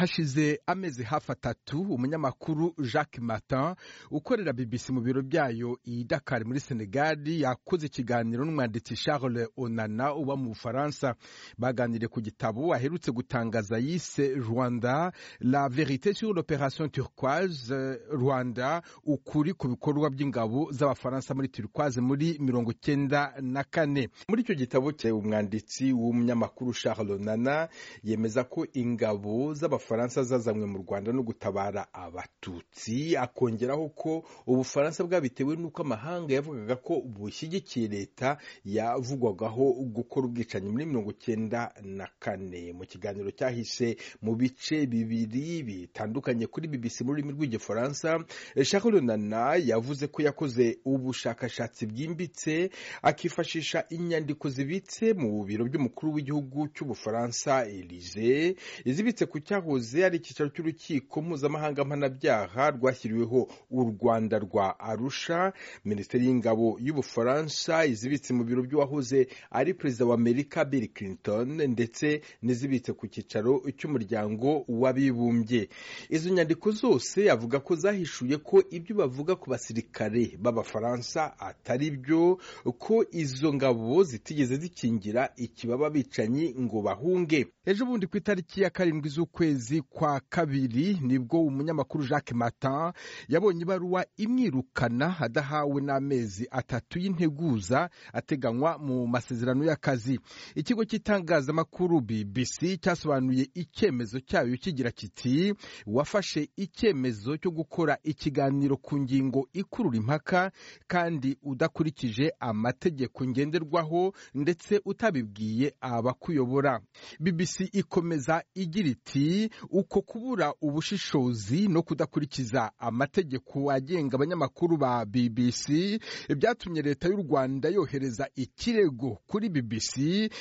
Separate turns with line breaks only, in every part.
hashize amezi hafi atatu umunyamakuru jacques matin ukorera bbc mu biro byayo i dakar muri senegali yakoze ikiganiro n'umwanditsi charles onana uba mu bufaransa baganiriye ku gitabo aherutse gutangaza yise rwanda la verite sur l'opération turquoise rwanda ukuri ku bikorwa by'ingabo z'abafaransa muri turquoise muri mirongo icyenda na kane muri icyo gitabo cye umwanditsi w'umunyamakuru charles onana yemeza ko ingabo z'abafaransa zazanywe mu rwanda no gutabara abatutsi akongeraho ko ubufaransa bwabitewe n'uko amahanga yavugaga ko bushyigikiye leta yavugwagaho gukora ubwicanyi muri mirongo icyenda na kane mu kiganiro cyahise mu bice bibiri bitandukanye kuri bbc mu rurimi rw'igifaransa charles runana yavuze ko yakoze ubushakashatsi bwimbitse akifashisha inyandiko zibitse mu biro by'umukuru w'igihugu cy'ubufaransa elize izibitse ku cyahoze ari icyicaro cy'urukiko mpuzamahanga mpanabyaha rwashyiriweho u rwanda rwa arusha minisiteri y'ingabo y'ubufaransa izibitse mu biro by'uwahoze ari perezida wa amerika bill clinton ndetse n'izibitse ku cyicaro cy'umuryango w'abibumbye izo nyandiko zose avuga ko zahishuye ko ibyo bavuga ku basirikare b'abafaransa atari byo ko izo ngabo zitigeze zikingira ikibaba bicanyi ngo bahunge ejo bundi ku itariki ya karindwi z'ukwezi kwa kabiri nibwo umunyamakuru jacques matin yabonye ibaruwa imwirukana adahawe n'amezi atatu y'integuza ateganywa mu masezerano y'akazi ikigo cy'itangazamakuru bbc cyasobanuye icyemezo cyayo kigira kiti wafashe icyemezo cyo gukora ikiganiro ku ngingo ikurura impaka kandi udakurikije amategeko ngenderwaho ndetse utabibwiye abakuyobora bbc ikomeza igira iti uko kubura ubushishozi no kudakurikiza amategeko agenga abanyamakuru ba bbc byatumye leta y'u rwanda yohereza ikirego kuri bbc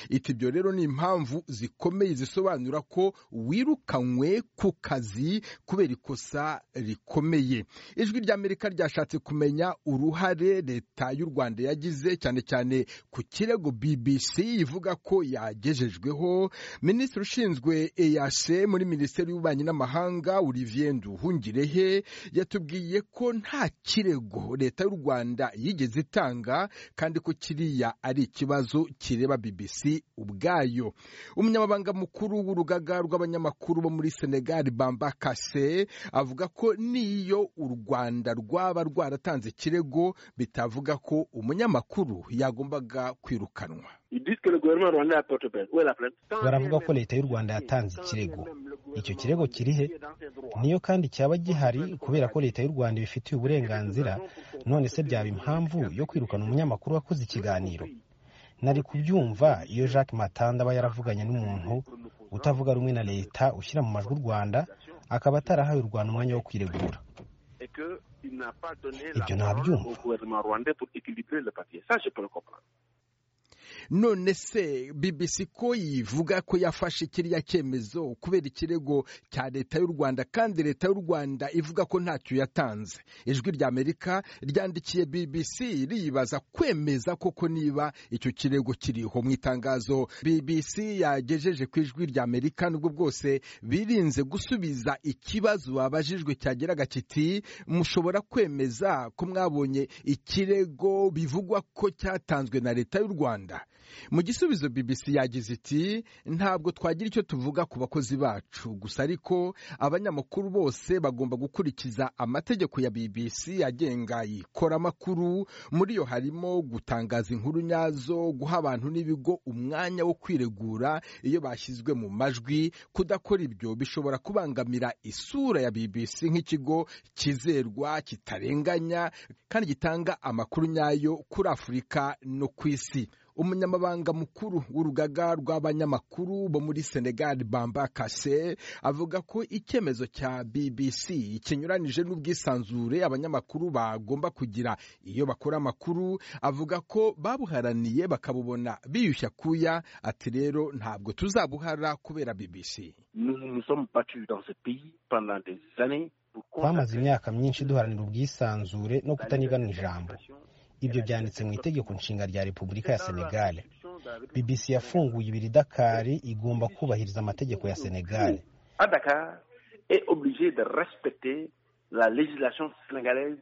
iti ibyo rero ni impamvu zikomeye zisobanura ko wirukanywe ku kazi kubera ikosa rikomeye ijwi ry'amerika ryashatse kumenya uruhare leta y'u rwanda yagize cyane cyane ku kirego bbc ivuga ko yagejejweho minisitiri ushinzwe eyase muri minisiteri y'ububanyi n'amahanga olivier nduhungirehe yatubwiye ko nta kirego leta y'u rwanda yigeze itanga kandi ko kiriya ari ikibazo kireba bbc ubwayo umunyamabanga mukuru w'urugaga rw'abanyamakuru bo muri senegali bamba kase avuga ko n'iyo u rwanda rwaba rwaratanze ikirego bitavuga ko umunyamakuru yagombaga kwirukanwa
baravuga ko leta y'u rwanda yatanze ikirego icyo kirego kirihe niyo kandi cyaba gihari kubera ko leta y'u rwanda ibifitiye uburenganzira none se byaba impamvu yo kwirukana umunyamakuru wakoze ikiganiro nari kubyumva iyo jacques matanda aba yaravuganye n'umuntu utavuga rumwe na leta ushyira mu majwi u rwanda akaba atarahawe u rwanda umwanya wo kwiregura ibyo nabyumva
none se bbc ko yivuga ko yafashe kiriya cyemezo kubera ikirego cya leta y'u rwanda kandi leta y'u rwanda ivuga ko ntacyo yatanze ijwi ry'amerika ryandikiye bbc riyibaza kwemeza koko niba icyo kirego kiriho mu itangazo bbc yagejeje ku ijwi ry'amerika nubwo bwose birinze gusubiza ikibazo babajijwe cyageraga kiti mushobora kwemeza ko mwabonye ikirego bivugwa ko cyatanzwe na leta y'u rwanda mu gisubizo bbc yagize iti ntabwo twagira icyo tuvuga ku bakozi bacu gusa ariko abanyamakuru bose bagomba gukurikiza amategeko ya bbc agenga ikoramakuru muri yo harimo gutangaza inkuru nyazo guha abantu n'ibigo umwanya wo kwiregura iyo bashyizwe mu majwi kudakora ibyo bishobora kubangamira isura ya bbc nk'ikigo kizerwa kitarenganya kandi gitanga amakuru nyayo kuri afurika no ku isi umunyamabanga mukuru w'urugaga rw'abanyamakuru bo muri senegal bamba kase avuga ko icyemezo cya bbc kinyuranije n'ubwisanzure abanyamakuru bagomba kugira iyo bakora amakuru avuga ko babuharaniye bakabubona biyushya kuya ati rero ntabwo tuzabuhara kubera bbc
twamaze imyaka myinshi duharanira ubwisanzure no kutanigana ijambo ibyo byanditse mu itegeko nshinga rya repubulika ya senegal bbc yafunguye ibiri dakari igomba kubahiriza amategeko ya senegal
à Dakar est obligé de respecter la législation sénégalaise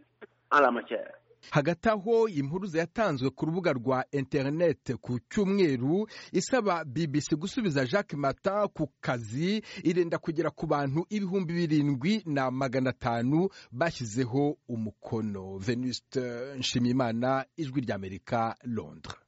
en la matière.
hagati aho impuruza yatanzwe ku rubuga rwa interineti ku cyumweru isaba bbc gusubiza jacques mata ku kazi irenda kugera ku bantu ibihumbi birindwi na magana atanu bashyizeho umukono venuste nshimiyimana ijwi ry'amerika londres